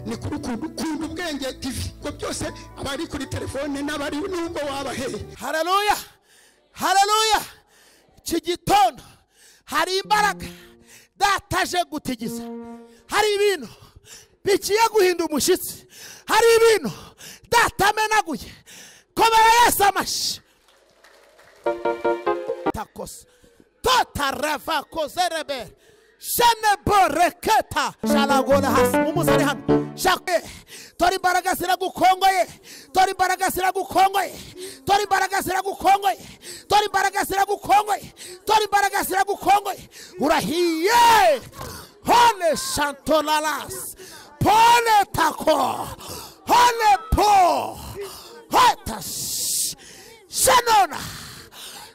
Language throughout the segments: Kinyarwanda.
ni kuri ukuntu ukunda ubwenge tv ubwo byose abari kuri telefone n'abari n'ubwo wabaheye hararuya hararuya iki gitondo hari imbaraga dataje gutigiza hari ibintu bigiye guhinda umushyitsi hari ibintu datamenaguye komera yesu amashyi takosa totareva kozerebe sheneboreketa sharagora hasi mumusore hano shakwe tora imbaraga ziragukongoye tora imbaraga ziragukongoye tora imbaraga ziragukongoye tora imbaraga ziragukongoye tora imbaraga ziragukongoye urahiye hone shantoraras pone tako hone po hota shanona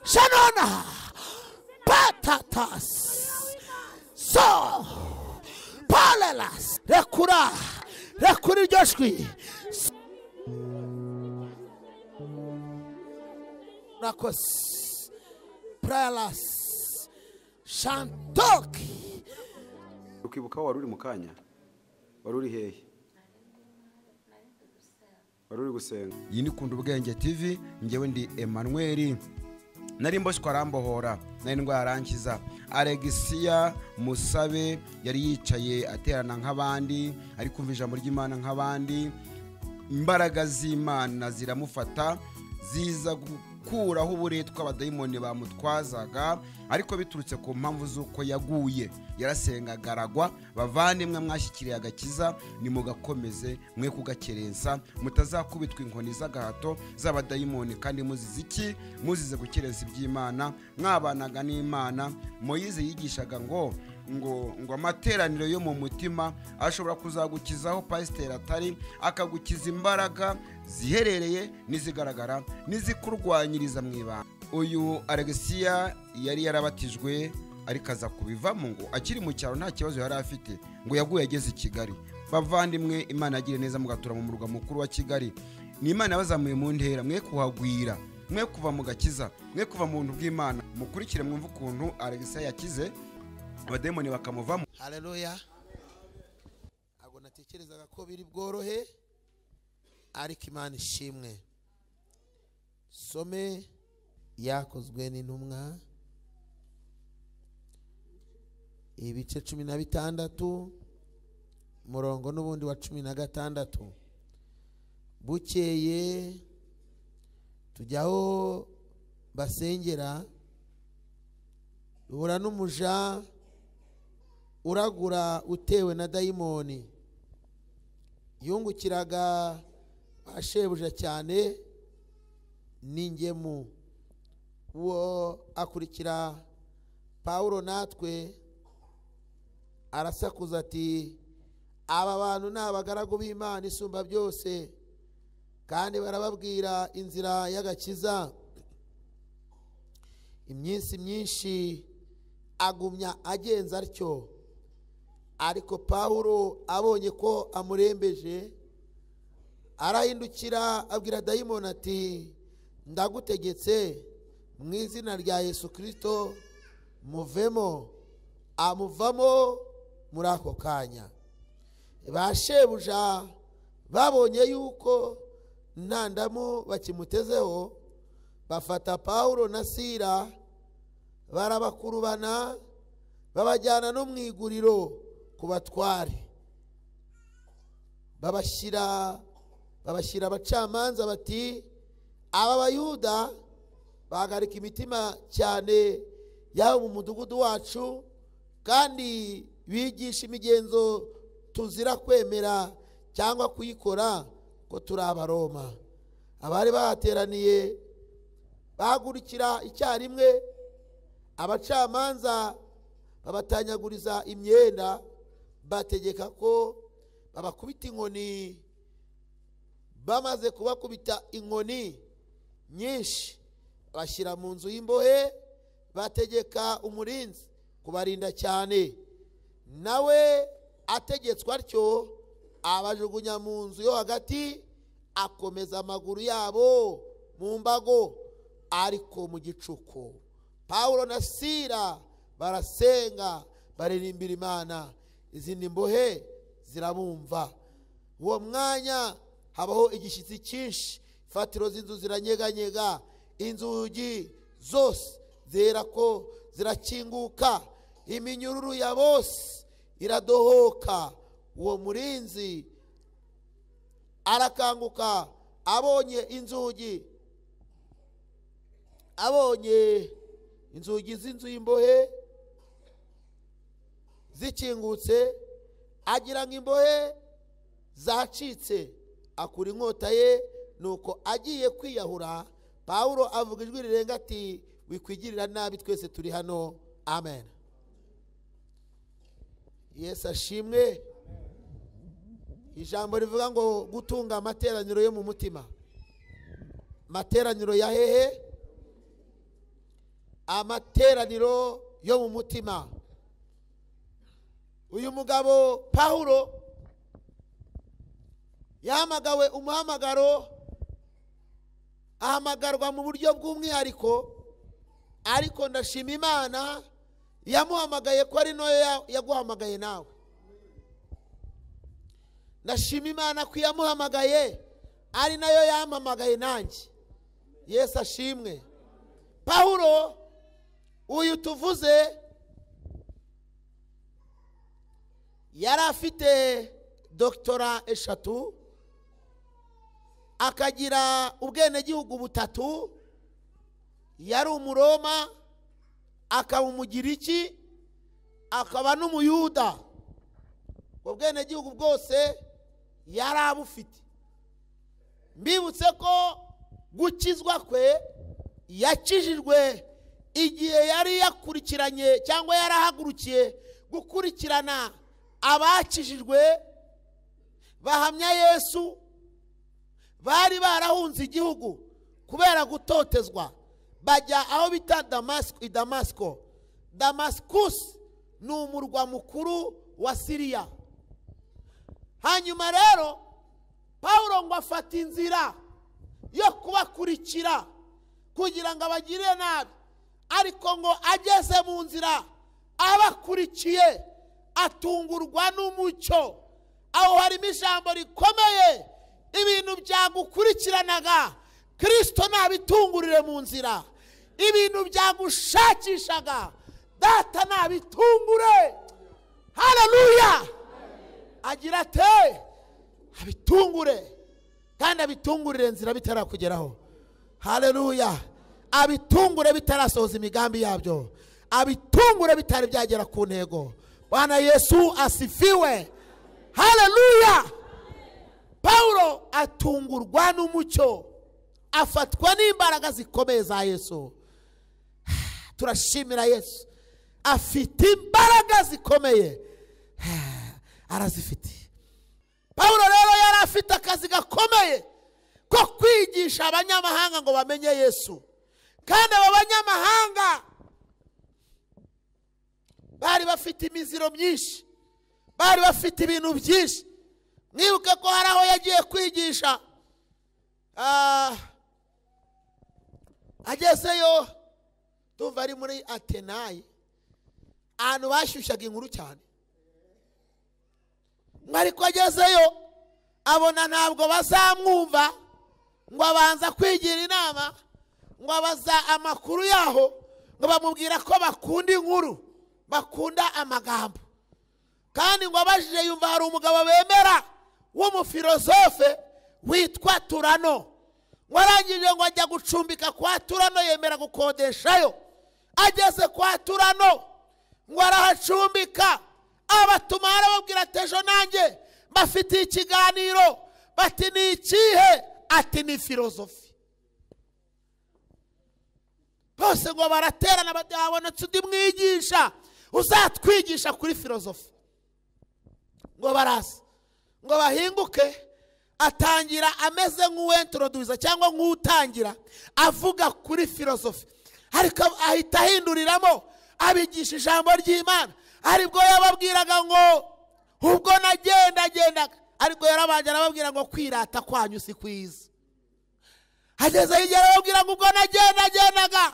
shanona patatas so palelas rekura rekura iryo jwi rakos palelas shantoki ukibuka aho wari uri mu kanya wari uri hehe wari uri gusenga iyi ni kunda ubwenge tv ngewe ndi emanuweli nari mboshywa arambohora nari indwara arankiza alegisiya musabe yari yicaye aterana nk'abandi ari kumva ijambo ry'imana nk'abandi imbaraga z'imana ziramufata ziza gukuraho uburetwa abadayimoni bamutwazaga ariko biturutse ku mpamvu z'uko yaguye yarasengaga aragwa bavane mwe mwashyikiriye agakiza nimugakomeze mwe kugakerensa mutazakubitwa inkoni z'agahato z'abadayimoni kandi muzize iki muzize gukerensa iby'imana mwabanaga n'imana moyize yigishaga ngo ngo ngo amateraniro yo mu mutima ashobora kuzagukizaho pasiteri atari akagukiza imbaraga ziherereye n'izigaragara n'izikurwanyiriza mu ibanga uyu alegisiya yari yarabatijwe ariko aza kubivamo ngo akiri mu cyaro nta kibazo yari afite ngo yaguye ageze i kigali bavandimwe imana yagire neza mugatura mu murwa mukuru wa kigali ni imana yabazamuye mu ntera mwe kuhagwira mwe kuva mu gakiza mwe kuva mu buntu bw'imana mukurikire mwumve ukuntu alegisiya yakize abademoni bakamuvamo hararuya ntabwo natekerezaga ko biri bworohe ariko imana ishimwe some yakozwe n'intumwa ibice cumi na bitandatu umurongo n'ubundi wa cumi na gatandatu bukeye tujya aho basengera duhura n'umuja uragura utewe na dayimoni yungukiraga ba shebuja cyane n'ingemu uwo akurikira pawulo natwe arasakuza ati aba bantu ni abagaragu b'imana isumba byose kandi barababwira inzira y'agakiza iminsi myinshi agumya agenza atyo ariko pawulo abonye ko amurembeje arahindukira abwira dayimoni ati ndagutegetse mu izina rya yesu kirisito muvemo amuvamo muri ako kanya ba shebuja babonye yuko nta ndamu bakimutezeho bafata pawulo na sira barabakurubana babajyana no mu iguriro ku batware babashyira babashyira abacamanza bati aba bayuda bahagarika imitima cyane yaba mu mudugudu wacu kandi bigisha imigenzo tuzira kwemera cyangwa kuyikora ko turi abaroma abari bahateraniye bahagurikira icyarimwe abacamanza babatanyaguriza imyenda bategeka ko babakubita inkoni bamaze kubakubita inkoni nyinshi bashyira mu nzu y'imbohe bategeka umurinzi kubarinda cyane nawe ategetswe atyo abajugunya mu nzu yo hagati akomeza amaguru yabo mu mbago ariko mu gicuku pawulo na sira barasenga baririmbira imana izindi mbohe zirabumva uwo mwanya habaho igishyitsi cyinshi ifatiro z'inzu ziranyeganyega inzugi zose zera ko zirakinguka iminyururu ya bose iradohoka uwo murinzi arakanguka abonye inzugi abonye inzugi z'inzu y'imbohe zikingutse agira ngo imbohe zacitse akura inkota ye nuko agiye kwiyahura pawulo avuga ijwi rirenga ati wikwigirira nabi twese turi hano amen yesu ashimwe ijambo rivuga ngo gutunga amateraniro yo mu mutima amateraniro ya hehe amateraniro yo mu mutima uyu mugabo pawulo yahamagawe umuhamagaro ahamagarwa mu buryo bw'umwihariko ariko ndashima imana yamuhamagaye ko ari nayo yaguhamagaye nawe ndashima imana ko yamuhamagaye ari nayo yampamagaye nanjye yesu ashimwe pawulo uyu tuvuze yari afite dogitora eshatu akagira ubwenegihugu butatu yari umuroma akaba umugiriki akaba n'umuyuda ubwo bwenegihugu bwose yari abufite mbibutse ko gukizwa kwe yakijijwe igihe yari yakurikiranye cyangwa yarahagurukiye gukurikirana abakijijwe bahamya yesu bari barahunze igihugu kubera gutotezwa bajya aho bita damasiko i damasiko damasikusi ni umurwa mukuru wa siriya hanyuma rero paul ngo afata inzira yo kubakurikira kugira ngo abagire nabi ariko ngo ageze mu nzira abakurikiye atungurwa n'umucyo aho harimo ijambo rikomeye ibintu byagukurikiranaga kirisito ntabitungurire mu nzira ibintu byagushakishaga data ntabitungure hararuya agira ate abitungure kandi abitungurire inzira bitarakugeraho hararuya abitungure bitarasohoza imigambi yabyo abitungure bitari byagera ku ntego bwana yesu asifiwe hararuya paul atungurwa n'umucyo afatwa n'imbaraga zikomeye za yesu turashimira yesu afite imbaraga zikomeye arazifite paul rero yari afite akazi gakomeye ko kwigisha abanyamahanga ngo bamenye yesu kandi abo banyamahanga bari bafite imiziro myinshi bari bafite ibintu byinshi mwibuke ko hari aho yagiye kwigisha agezeyo tumva ari muri atenayi ahantu bashyushyaga inkuru cyane ariko agezeyo abona ntabwo bazamwumva ngo abanza kwigira inama ngo abaza amakuru yaho ngo bamubwira ko bakunda inkuru bakunda amagambo kandi ngo abajije yumva hari umugabo bemera w'umufilozofe witwa turano ngo arangije ngo ajya gucumbika kwa turano yemera gukodeshayo ageze kwa turano ngo arahacumbika abatuma arababwira ati ejo nanjye bafitiye ikiganiro bati ni ikihe ati ni filozofi bose ngo baraterana babonetse undi mwigisha uzatwigisha kuri filozofi ngo baraza ngo bahinguke atangira ameze nk'uwenturoduza cyangwa nk'utangira avuga kuri filozofi ariko ahita ahinduriramo abigisha ijambo ry'imana aribwo yababwiraga ngo ubwo nagendagendaga ariko yarabanje arababwira ngo kwirata kwanyu si kwiza hagezeho igihe arababwira ngo ubwo nagendagendaga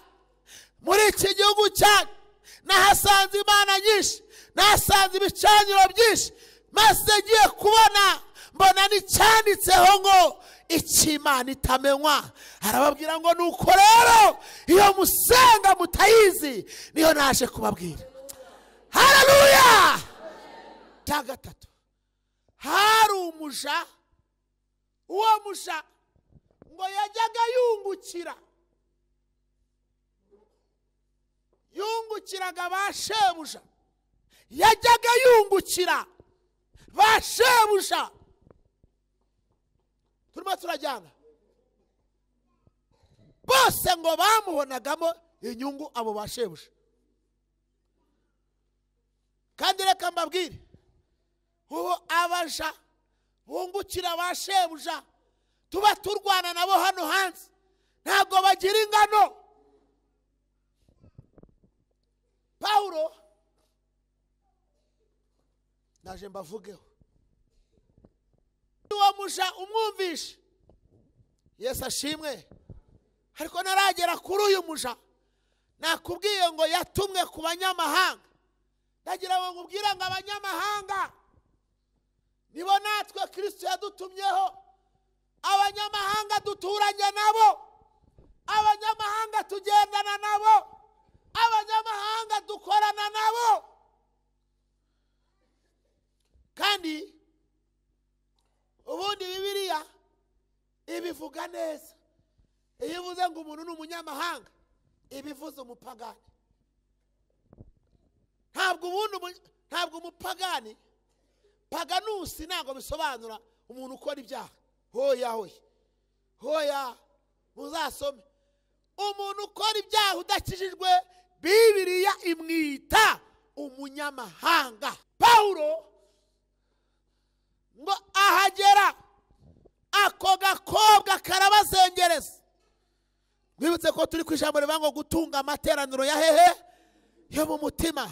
muri iki gihugu cyacu nahasanze imana nyinshi nahasanze ibicaniro byinshi maze ngiye kubona mbona n'icyanditseho ngo icy'imana itamenywa arababwira ngo nuko rero iyo musenga mutayizi niyo naje kubabwira hararuya cya gatatu hari umuja uwo muja ngo yajyaga yungukira yungukiraga ba shebuja yajyaga yungukira ba shebuja turimo turajyana bose ngo bamubonagamo inyungu abo ba shebuja kandi reka mbabwire ubu abaja bungukira ba shebuja tuba turwana nabo hano hanze ntabwo bagira ingano pawulo naje mbavugeho uwo muja umwumvishe yesu ashimwe ariko naragera kuri uyu muja nakubwiye ngo yatumwe ku banyamahanga ndagira ngo nkubwire ngo abanyamahanga nibo natwe kirisito yadutumyeho abanyamahanga duturanye nabo abanyamahanga tugendana nabo abanyamahanga dukorana nabo kandi ubundi bibiriya ibivuga neza iyo ivuze ngo umuntu ni umunyamahanga ibivuze umupagani ntabwo ubundi umu- ntabwo umupagani paganusi ntabwo bisobanura umuntu ukora ibyaha hoya hoya hoya muzasome umuntu ukora ibyaha udakijijwe bibiriya imwita umunyamahanga pawulo ngo ahagera ako gakobwa karabazengereza mwibutse ko turi ku ijambo rivuga ngo gutunga amateraniro ya hehe yo mu mutima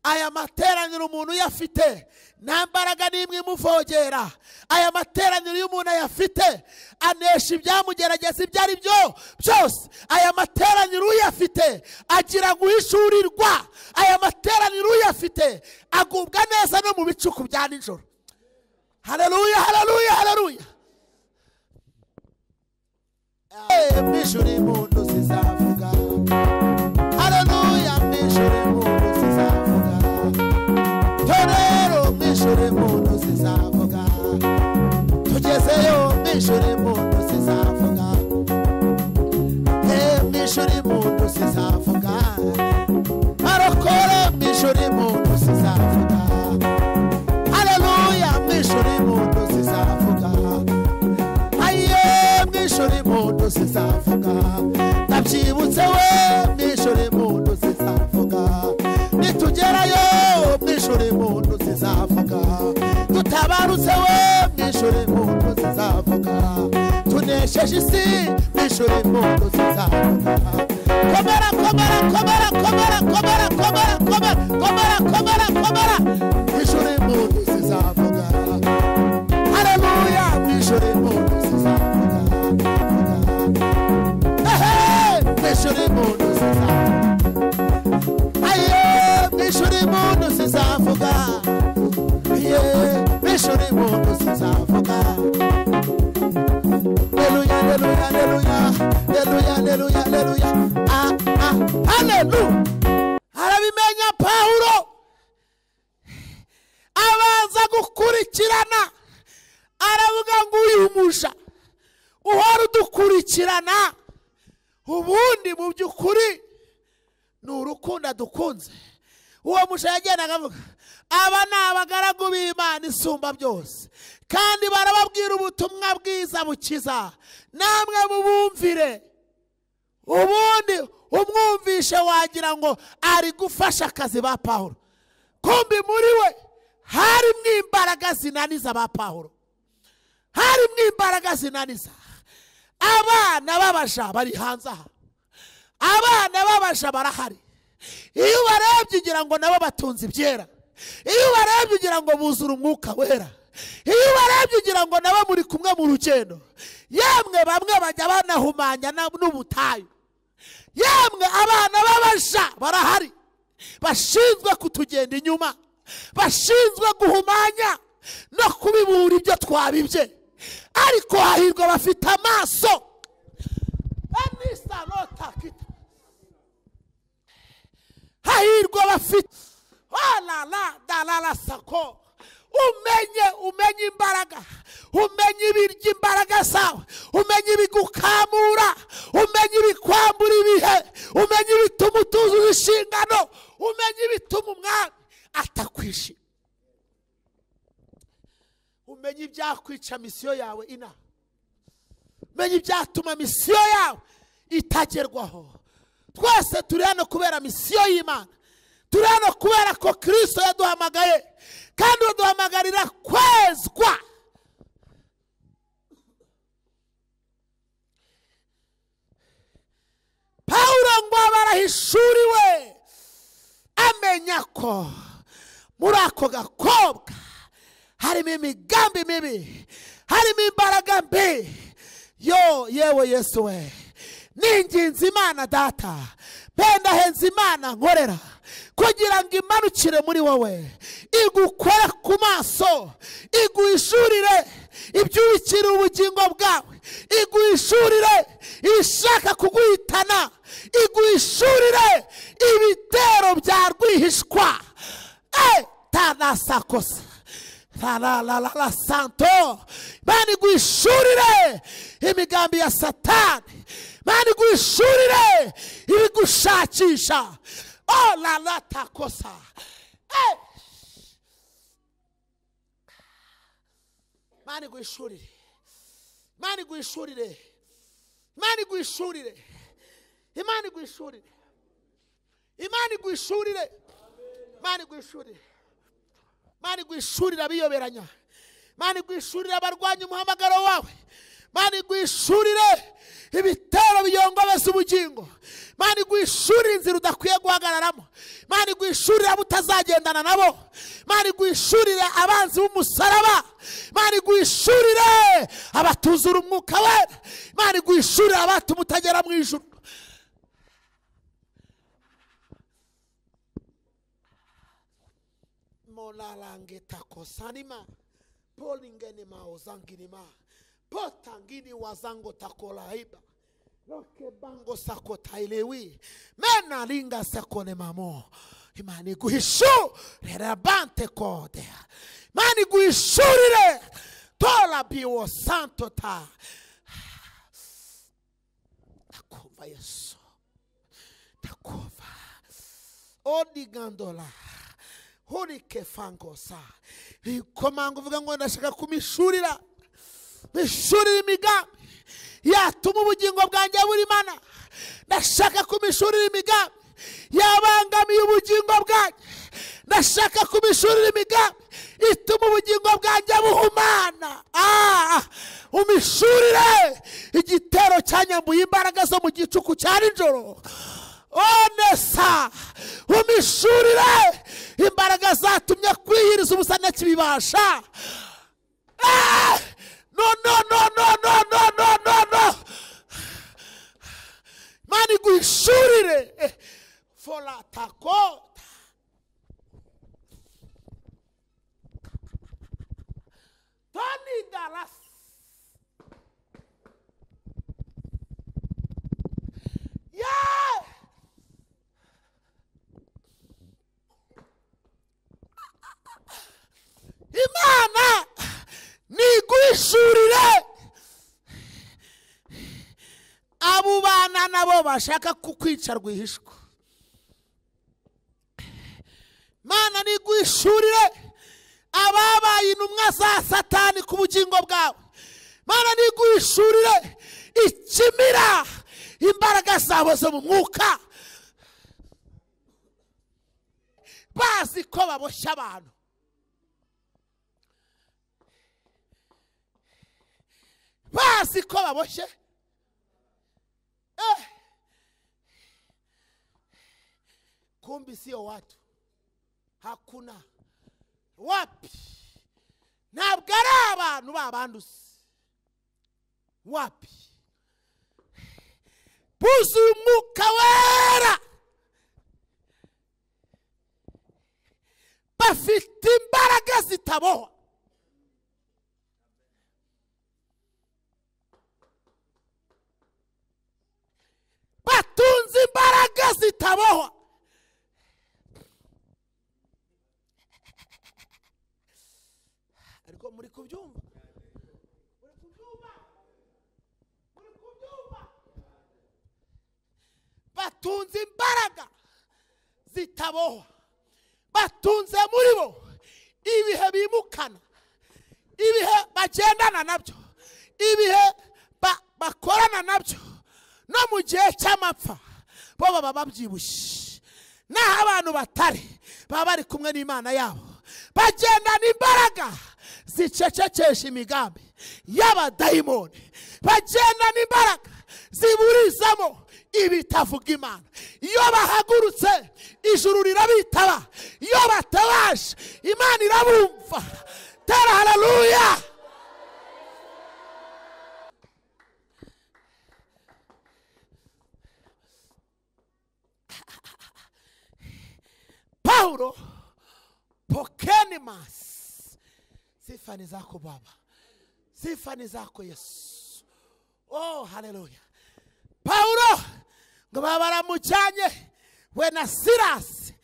aya materaniro umuntu iyo afite nta mbaraga n'imwe imuvogera aya materaniro iyo umuntu ayafite anesha ibyamugerageza ibyo ari byo byose aya materaniro uyafite agira guhishurirwa aya materaniro uyafite agubwa neza no mu bicuku bya nijoro hararuya hararuya hararuya mu ijuru impundu zizavuga Haleluya mwishuri impundu zizavuga torero mwishuri impundu zizavuga tugezeyo mwishuri impundu zizavuga Eh, mwishuri impundu zizavuga marokore mwishuri impundu zizavuga Haleluya mwishuri impundu zizavuga ayiye mwishuri impundu zizavuga ndabyibutse we mwishuri impundu zizavuga nitugerayo mwishuri impundu zizavuga dutabarutse we mwishuri impundu zizavuga tunesheje isi mwishuri impundu zizavuga komera komera komera komera komera komera komera komera komera komera mwishuri impundu zizavuga haleluya mwishuri impundu zizavuga ehe mwishuri impundu zizavuga aye mwishuri impundu zizavuga ye mwishuri impundu zizavuga haleluya haleluya haleluya haleluya haleluya haleluya ah ah haleluya arabimenya pawulo abanza gukurikirana aravuga ngo uyu muja uhora udukurikirana ubundi mu by'ukuri ni urukundo adukunze uwo muja yagendaga avuga aba ni abagaragu b'imana isumba byose kandi barababwira ubutumwa bwiza bukiza namwe mubumvire ubundi umwumvishe wagira ngo ari gufasha akazi ba pawulo kumbi muri we harimo imbaraga zinaniza ba pawulo harimo imbaraga zinaniza abana b'abaja bari hanze aha abana b'abaja barahari iyo ubarebye ugira ngo nabo batunze ibyera iyo ubarebye ugira ngo buzura umwuka wera iyo ubarebye ugira ngo nabo muri kumwe mu rugendo yemwe bamwe bajya banahumanya na- n'ubutayu yemwe abana b'abaja barahari bashinzwe kutugenda inyuma bashinzwe guhumanya no kubibura ibyo twabibye ariko hahirwa bafite amaso anisa nota kita hahirwa bafite warara darara sako umenye umenye imbaraga umenye ibirya imbaraga zawe umenye ibigukamura umenye ibikwambura ibihe umenye ibituma utuzuza inshingano umenye ibituma umwami atakwishima umenye ibyakwica misiyo yawe inaha umenye ibyatuma misiyo yawe itagerwaho twese turi hano kubera misiyo y'imana turi hano kubera ko kirisito yaduhamagaye kandi baduhamagarira kwezwa pawuro ngo barahishuriwe amenya ko muri ako gakobwa harimo imigambi mibi harimo imbaraga mbi yo yewe yesu we ninginze imana data mpendahenze imana nkorera kugira ngo imanukire muri wowe igukore ku maso iguhishurire ibyubikira ubugingo bwawe iguhishurire ibishaka kuguhitana iguhishurire ibitero bya rwihishwa Eh, tanasakosa la la la la la santo mani guhishurire imigambi ya satani mani guhishurire ibigushakisha oh la la takosa Eh. mani guhishurire mani guhishurire mani guhishurire imana iguhishurire imana iguhishurire imana iguhishurire mani gwishurira abiyoberanya mani gwishurira abarwanya umuhamagaro wawe mani gwishurire ibitero biyongobeza ubugingo mani gwishurire inzira udakwiye guhagararamo mani gwishurire abo utazagendana nabo mani gwishurire abanzi b'umusaraba mani gwishurire abatuzura umwuka wera mani gwishurire abatuma utagera mu ijuru molalangeta kosanima polingeni maozanginima potangini wazango takolaiba loke bango sako tailewi mena linga sekone mamo imani guhishu rerabante kode imani guhishurire tola biwo santo ta ndakumva yesu ndakumva odigandola horike fangosa ikomanga uvuga ngo ndashaka kumishurira mishurira imigambi yatuma ubugingo bwanjye buri mana ndashaka kumishurira imigambi yabangamiye ubugingo bwanjye ndashaka kumishurira imigambi ituma ubugingo bwanjye buhumana Ah, umishurire igitero cyanyambuye imbaraga zo mu gicuku cya nijoro onesa umishurire imbaraga zatumye kwihiriza ubusane kibibasha Ah! no no no no no no no no no mani guhishurire Eh, fola takota toni dalasi Yeah! imana niguhishurire abo bana nabo bashaka kukwica rwihishwa imana niguhishurire ababaye intumwa za satani ku bugingo bwawe imana niguhishurire ikimira imbaraga zabo zo mu mwuka bazi ko baboshya abantu bazi ko baboshye Eh. kumbi sio watu hakuna wapi ntabwo ari abantu babanduzi wapi buzuye umwuka wera bafite imbaraga zitabohwa batunze imbaraga zitabohwa batunze muri bo ibihe bimukana ibihe bagendana nabyo ibihe ba- bakorana nabyo no mu gihe cy'amapfa bo baba babyibushye naho abantu batari baba bari kumwe n'imana yabo bagendana imbaraga zicecekesha imigambi y'abadayimoni bagendana imbaraga ziburizamo ibitavuga imana iyo bahagurutse ijuru rirabitaba iyo batabaje imana irabumva tera hararuya paulo pokeni masi sifa ni zako baba sifa ni zako yesu oh haleluya paulo ngo babaramujyanye we na sirasi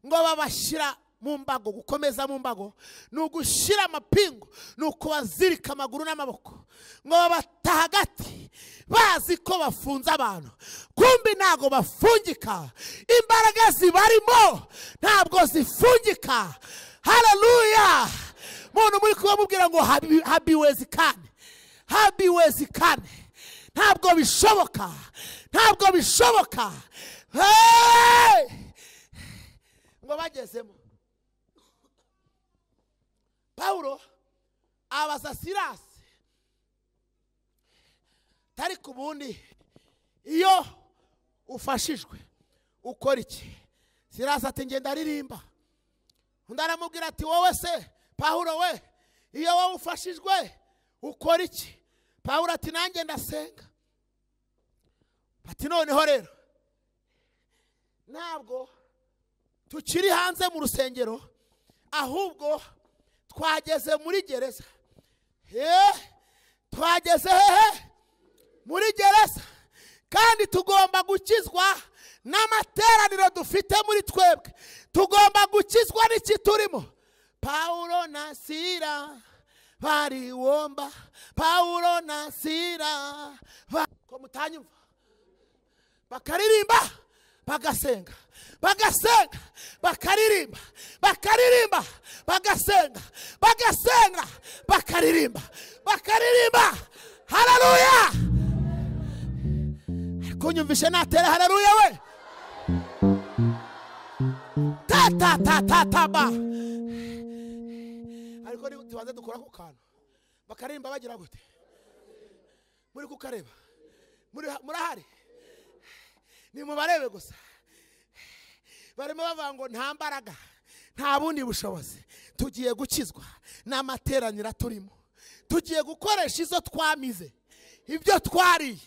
ngo babashyira mu mbago gukomeza mu mbago ni ugushyira amapingu ni ukubazirika amaguru n'amaboko ngo babata hagati bazi ko bafunze abantu kumbi ntabwo bafungika imbaraga zibarimo ntabwo zifungika haleluya muntu muri kubamubwira ngo habi- habiwezikane habiwezikane ntabwo bishoboka ntabwo bishoboka Hey! ngo bagezemo pawulo abaza sirasi tari ku bundi iyo ufashijwe ukora iki sirasi ati ngenda aririmba undi aramubwira ati wowe se pawulo we iyo wowe ufashijwe ukora iki pawulo ati nanjye ndasenga ati noneho rero ntabwo tukiri hanze mu rusengero ahubwo twageze muri gereza Eh, twageze hehe muri gereza kandi tugomba gukizwa n'amateraniro dufite muri twebwe tugomba gukizwa n'iki turimo pawulo na sira bari womba pawulo na sira ba- ko mutanyumva bakaririmba bagasenga bagasenga bakaririmba bakaririmba bagasenga bagasenga bakaririmba bakaririmba hararuya kunyumvishe natera hararuya we tatatatataba ariko ni- tubanze dukora ku kantu bakaririmba bagira gute muri kukareba muri murahari nimubarebe gusa barimo bavuga ngo nta mbaraga nta bundi bushobozi tugiye gukizwa n'amateraniro turimo tugiye gukoresha izo twamize ibyo twariye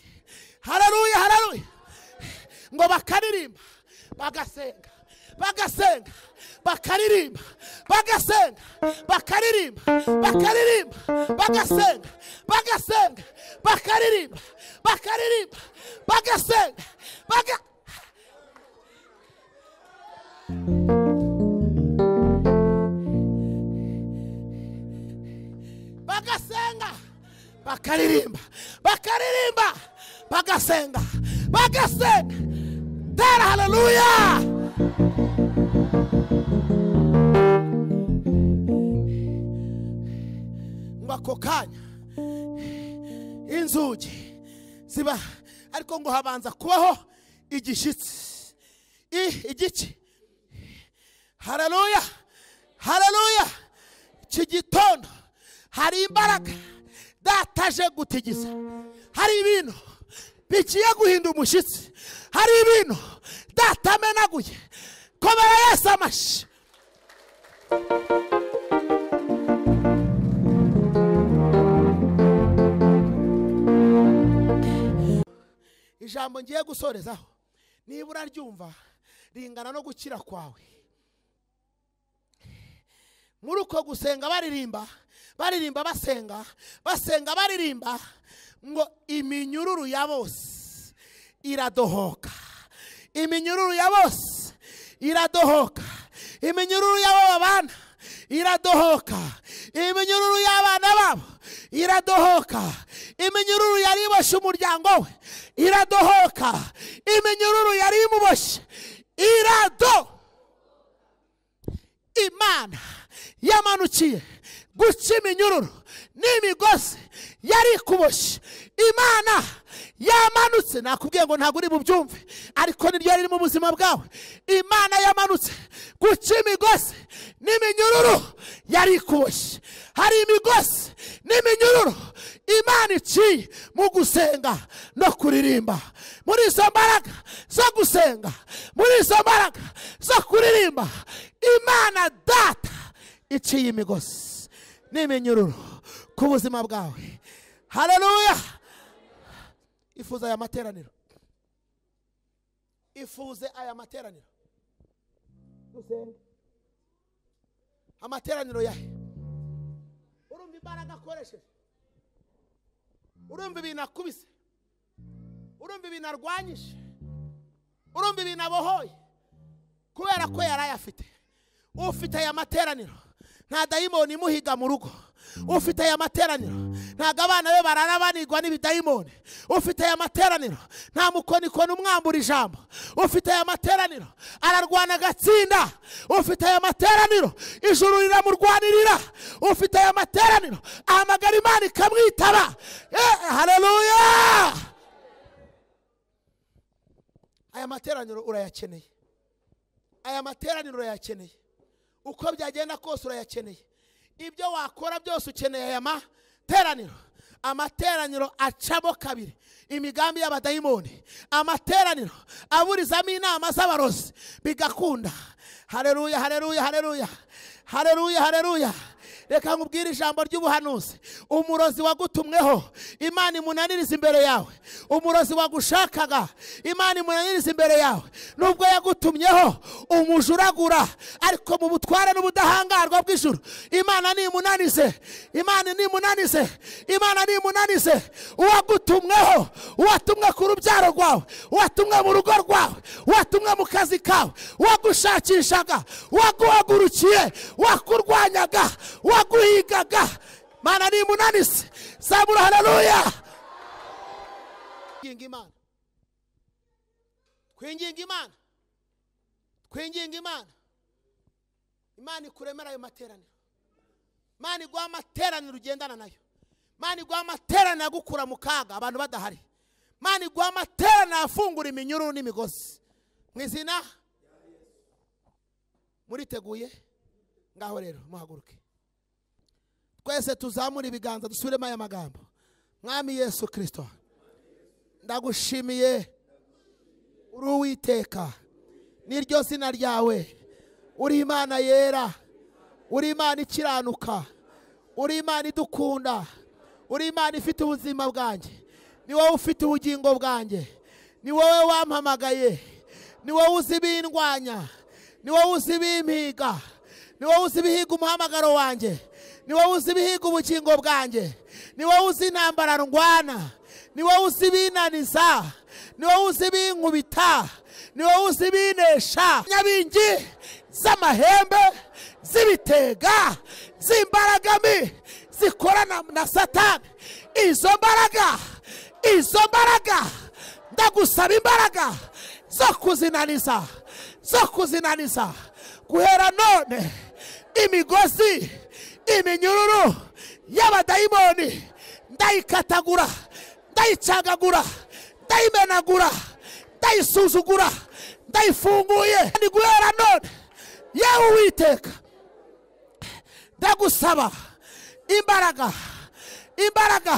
hararuya hararuya ngo bakaririmba bagasenga bagasenga bakaririmba bagasenga bakaririmba bakaririmba bagasenga bagasenga bakaririmba bakaririmba bagasenga baga bagasenga bakaririmba bakaririmba bagasenga bagasenga tera haleluya ngo ako kanya inzugi ziba ariko ngo habanza kubaho igishyitsi I- igiki haleluya haleluya iki gitondo hari imbaraga dataje gutigiza hari ibintu bigiye guhinda umushyitsi hari ibintu datamenaguye komera yesu amashyi ijambo ngiye gusorezaho niba uraryumva ringana no gukira kwawe muri uko gusenga baririmba baririmba basenga basenga baririmba ngo iminyururu ya bose iradohoka iminyururu ya bose iradohoka iminyururu y'abo babana iradohoka iminyururu y'abana babo iradohoka iminyururu yari iboshye umuryango we iradohoka iminyururu yari imuboshye irado imana yamanukiye guca iminyururu n'imigozi yari ikuboshye imana yamanutse nakubwiye ngo ntabwo uri bubyumve ariko niryo riri mu buzima bwawe imana yamanutse guca imigozi n'iminyururu yari ikuboshye hari imigozi n'iminyururu imana iciye mu gusenga no kuririmba muri izo mbaraga zo gusenga muri izo mbaraga zo kuririmba imana data iciye imigozi n'iminyururu ku buzima bwawe hareruya ifuze aya materaniro ifuze aya materaniro Usenge. amateraniro yahe urumva imbaraga akoresheje urumva ibintu akubise urumva ibintu arwanyije urumva ibintu abohoye kubera ko yari ayafite ufite aya materaniro nta dayimoni imuhiga mu rugo ufite aya materaniro ntabwo abana be barara banigwa n'ibidayimoni ufite aya materaniro nta mukonikoni umwambura ijambo ufite aya materaniro ararwana agatsinda ufite aya materaniro ijuru riramurwanirira ufite aya materaniro ahamagara imana ikamwitaba Eh, hareruya aya materaniro urayakeneye aya materaniro urayakeneye uko byagenda kose urayakeneye ibyo wakora byose ukeneye aya materaniro amateraniro acamo kabiri imigambi y'abadayimoni amateraniro aburizamo inama z'abarozi bigakunda hareruya hareruya hareruya hareruya hareruya reka nkubwire ijambo ry'ubuhanuzi umurozi wagutumweho imana imunaniriza imbere yawe umurozi wagushakaga imana imunaniriza imbere yawe nubwo yagutumyeho umujuragura ariko mu butware n'ubudahangarwa bw'ijuru imana nimunanize imana nimunanize imana nimunanize uwagutumweho uwatumwe ku rubyaro rwawe uwatumwe mu rugo rwawe uwatumwe mu kazi kawe uwagushakishaga uwaguhagurukiye wakurwanyaga waguhigaga mana nimunanise zamura hararuya twinginga imana twinginga imana twinginga imana imana ikuremera ayo materaniro imana iguha amateraniro ugendana nayo imana iguha amateraniro agukura mu kaga abantu badahari imana iguha amateraniro afungura iminyururu n'imigozi mu izina muriteguye ngaho rero muhaguruke twese tuzamure ibiganza dusubiremo aya magambo mwami yesu kirisito ndagushimiye uri uwiteka n'iryo zina ryawe uri imana yera uri imana ikiranuka uri imana idukunda uri imana ifite ubuzima bwanjye ni wowe ufite ubugingo bwanjye ni wowe wampamagaye ni wowe uzi ibindwanya ni wowe uzi ibimpiga ni wowe uzi ibihiga umuhamagaro wanjye ni wowe uzi ibihiga ubugingo bwanjye ni wowe uzi intambara ndwana ni wowe uzi ibinaniza ni wowe uzi ibinkubita ni wowe uzi ibinesha nyabingi z'amahembe z'ibitega z'imbaraga mbi zikorana na satani izo mbaraga izo mbaraga ndagusaba imbaraga zo kuzinaniza zo kuzinaniza guhera none imigozi iminyururu y'abadayimoni ndayikatagura ndayicagagura ndayimenagura ndayisuzugura ndayifunguye ndi guhera none yewe uwiteka ndagusaba imbaraga imbaraga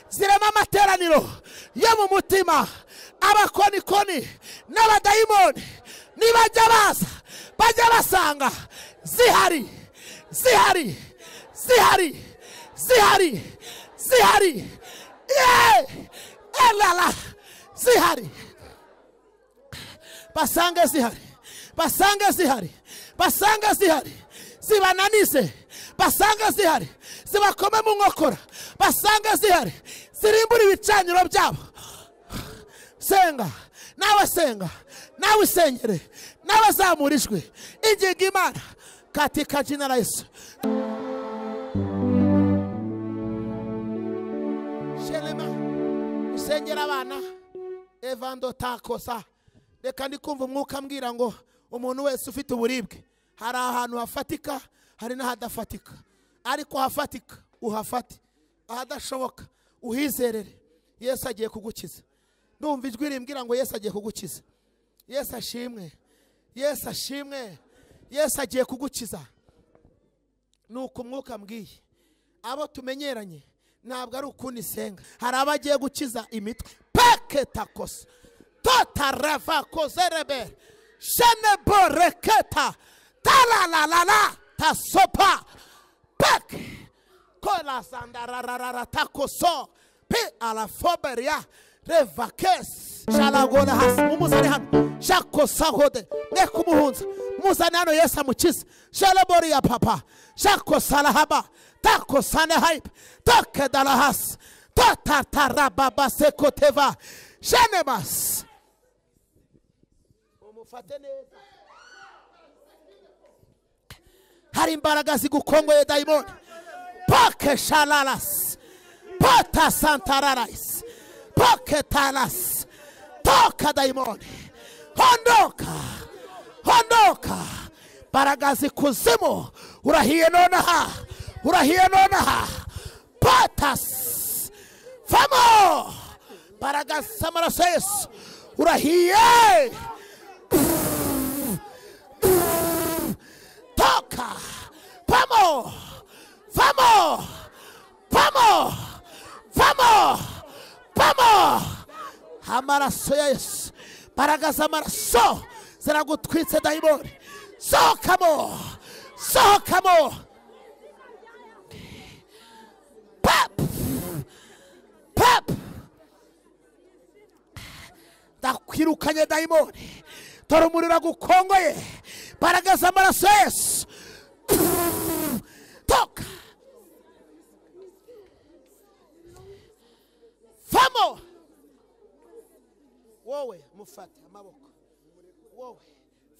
zirema amateraniro yo mu mutima abakonikoni n'abadayimoni nibajya baza bajya basanga zihari zihari zihari zihari zihari Ye! elala zihari basange zihari basange zihari basange zihari zibananize basange zihari zibakome mu nkokora basange zihari zirimbura ibicaniro byabo senga nawe senga nawe isengere nawe zamura ijwi ingingo imana katika jina la Yesu sherema usengera abana evando takosa reka ndi kumva umwuka ambwira ngo umuntu wese ufite uburibwe hari ahantu hafatika hari n'ahadafatika ariko hafatika uhafate ahadashoboka uhizerere yesu agiye kugukiza ndumva ijwi rimbwira ngo yesu agiye kugukiza yesu ashimwe yesu ashimwe yesu agiye kugukiza nuko umwuka ambwiye abo tumenyeranye ntabwo ari ukundi isenga hari abagiye gukiza imitwe paketakosa totarava kozerebe sheneboreketa taralalala tasopa pek korazandarararara takoso pi arafoberia revakesi sharagora hasi mumuzane hano shakosahode reka umuhunza muzane hano yesu amukize shareboriya papa shakosarahaba takosane hayipe takedara hasi tatarababasekoteva shenemasi umufate neza hari imbaraga zigukongoye dayimoni pake shararasi pata santararayisi pake tarasi toka dayimoni hondoka hondoka imbaraga zikuzimu urahiye nonaha urahiye nonaha patasi vamo imbaraga z'amaraso ya yesu urahiye toka vamo vamo vamo vamo vamo amaraso ya yesu imbaraga z'amaraso ziragutwitse dayimoni sohokamo sohokamo pap pap ndakwirukanye dayimoni dore umuriro gukongoye imbaraga z'amaraso ya yesu toka vamo wowe mufate amaboko wowe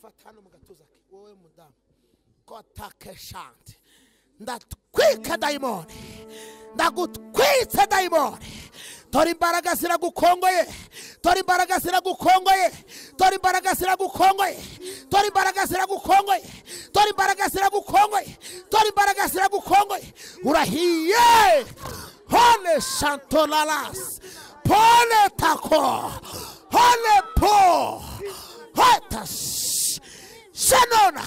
fata hano mu gatuza ke wowe mudamu kotakeshante ndatwika dayimoni ndagutwitse dayimoni dore imbaraga ziragukongoye dore imbaraga ziragukongoye dore imbaraga ziragukongoye dore imbaraga ziragukongoye dore imbaraga ziragukongoye dore imbaraga ziragukongoye urahiye hone shantolarasi pone tako hone po hotas shanona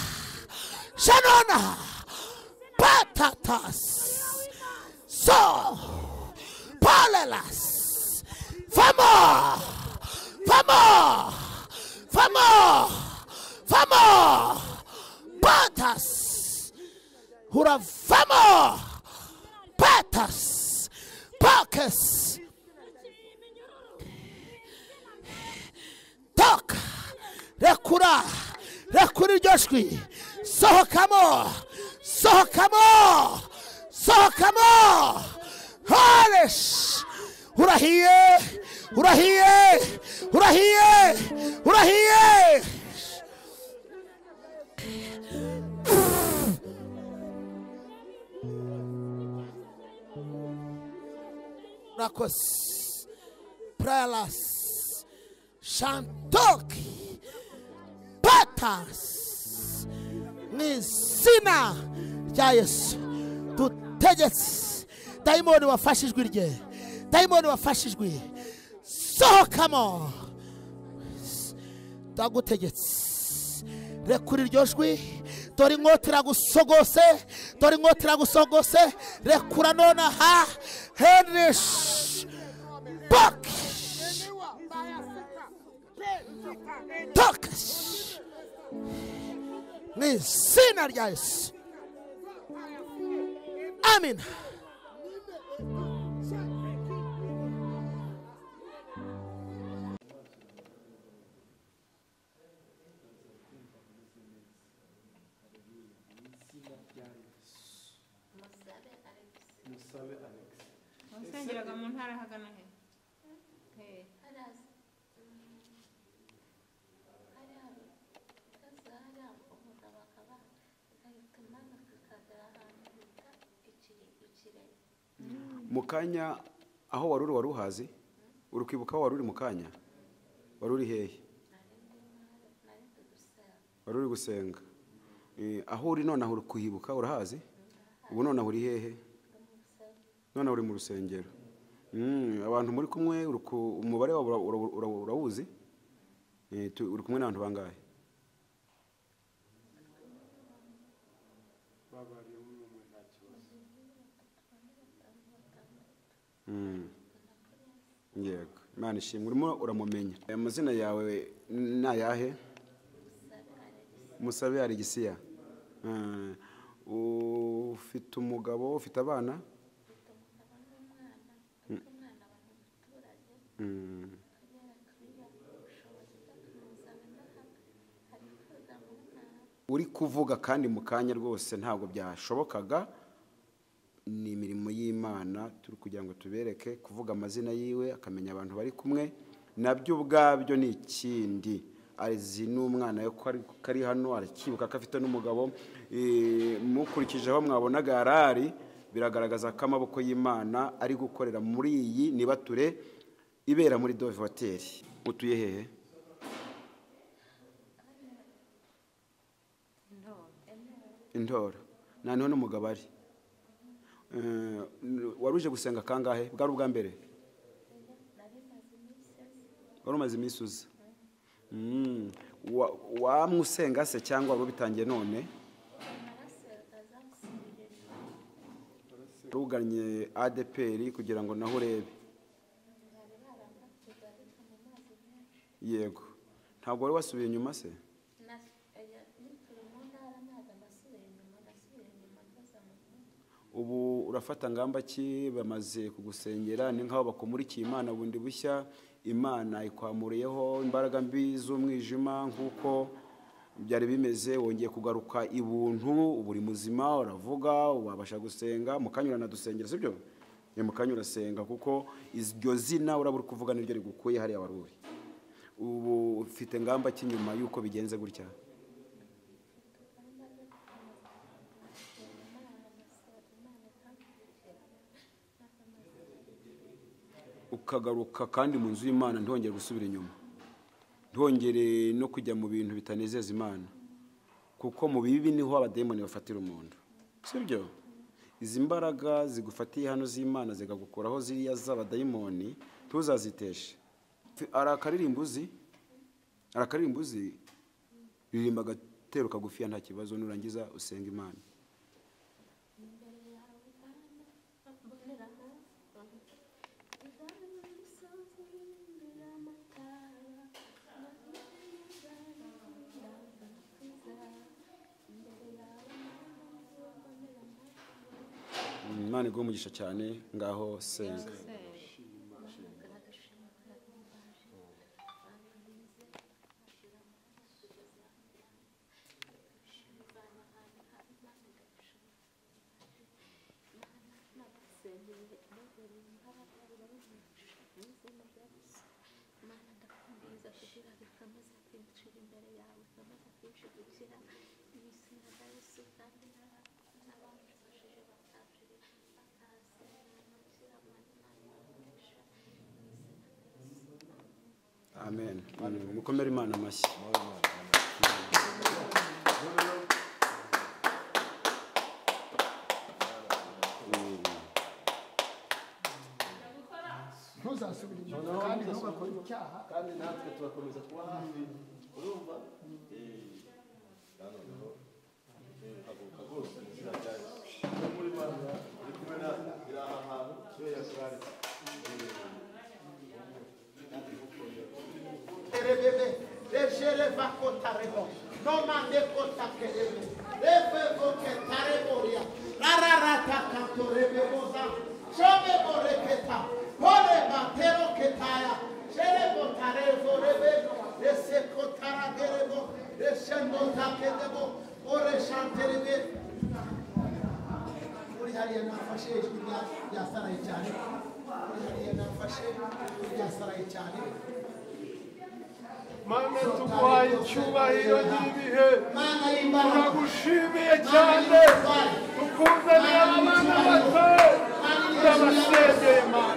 shanona patatas so palelas vamos vamos vamos vamos patas hura vamos patas pacas toka rekura rekura iryo jwi sohokamo sohokamo sohokamo haresh urahiye urahiye urahiye urahiye Rakos Pralas Shantoki Patas mu izina rya yesu dutegetse dayimoni wafashe ijwi rye dayimoni wafashe ijwi sohokamo ndagutegetse rekura iryo jwi dore inkota iragusogose dore inkota iragusogose rekura nonaha henishi boki tokashi mu izina rya yesu amina musabe alex wasengeraga mu ntara ahagana he Okay. mu kanya aho wari uri wari uhazi uri kwibuka aho wari uri mu kanya wari uri hehe wari uri gusenga Eh, aho uri nonaha uri kuhibuka urahazi ubu nonaha uri hehe nonaha uri mu rusengero Mm, abantu muri kumwe uri ku- umubare wabo ura- ura- ura- urawuzi Eh, tu- uri kumwe n'abantu bangahe Mm. yego imana ishimwe urimo uramumenya aya mazina yawe ni ayahe musabe alegisiya Eh, ufite umugabo ufite abana Mm. uri kuvuga kandi mu kanya rwose ntabwo byashobokaga ni imirimo y'imana turi kugira ngo tubereke kuvuga amazina yiwe akamenya abantu bari kumwe nabyo ubwabyo ni ikindi azi n'umwana we ko ari- ko ari hano arakibuka ko afite n'umugabo Eh, mukurikije aho mwabonaga yari ari biragaragaza ko amaboko y'imana ari gukorera muri iyi nibature ibera muri dove hoteli utuye hehe indoro nta niho n'umugabo ari Eh, wari uje gusenga kangahe bwari ubwa mbere wari umaze iminsi uza Mm. Wa- wamwusenga se cyangwa wari ubitangiye none ruganye adeperi kugira ngo naho urebe yego ntabwo wari wasubiye inyuma se ubu urafata ngamba ki bamaze kugusengera ni nk'aho bakumurikiye imana bundi bushya imana ikwamuriyeho imbaraga mbi z'umwijima nk'uko byari bimeze wongeye kugaruka i buntu ubu uri muzima uravuga wabasha gusenga mu kanya uranadusengera sibyo ni mu kanya urasenga kuko iryo zina uraba uri kuvuga niryo rigukuye hariya wari uri ubu ufite ngamba ki nyuma y'uko bigenze gutya ukagaruka kandi mu nzu y'imana ntihongere gusubira inyuma ntihongere no kujya mu bintu bitanezeza imana kuko mu bibi niho abadayimoni bafatira umuntu sibyo izi mbaraga zigufatiye hano z'imana zikagukuraho ziriya z'abadayimoni ntuzaziteshe ari akaririmbo uzi hari akaririmbo uzi ririmba agatero kagufiya nta kibazo nurangiza usenga imana imana iguhe umugisha cyane ngaho senga amen mukomere imana amashyi ntuzasubire inyuma kandi ntugakore icyaha kandi natwe turakomeza kuba hafi urumva Eh, na noneho eh, haguruka rwose izina ryacu iyo muri Imana uri kumwe natwe iri aha hantu niyo yatwaretse Rebebe, lejere vako tarebo. No mande kota kerebo. Leve voke tareboria. Rararata kanto rebeboza. Shobe boreketa. Pole batero ketaya. Sherebo tarebo rebe. Lese kotara gerebo. Leshendo takedebo. Ore shanterebe. Uri hariya nafashe ijwi rya- ryasaraye cyane. Uri hariya nafashe ijwi ryasaraye cyane. Mana tuguhaye icyubahiro n'ibihe Mana y'imbaraga turagushimiye cyane tukunze n'abana bato turabasengeye mana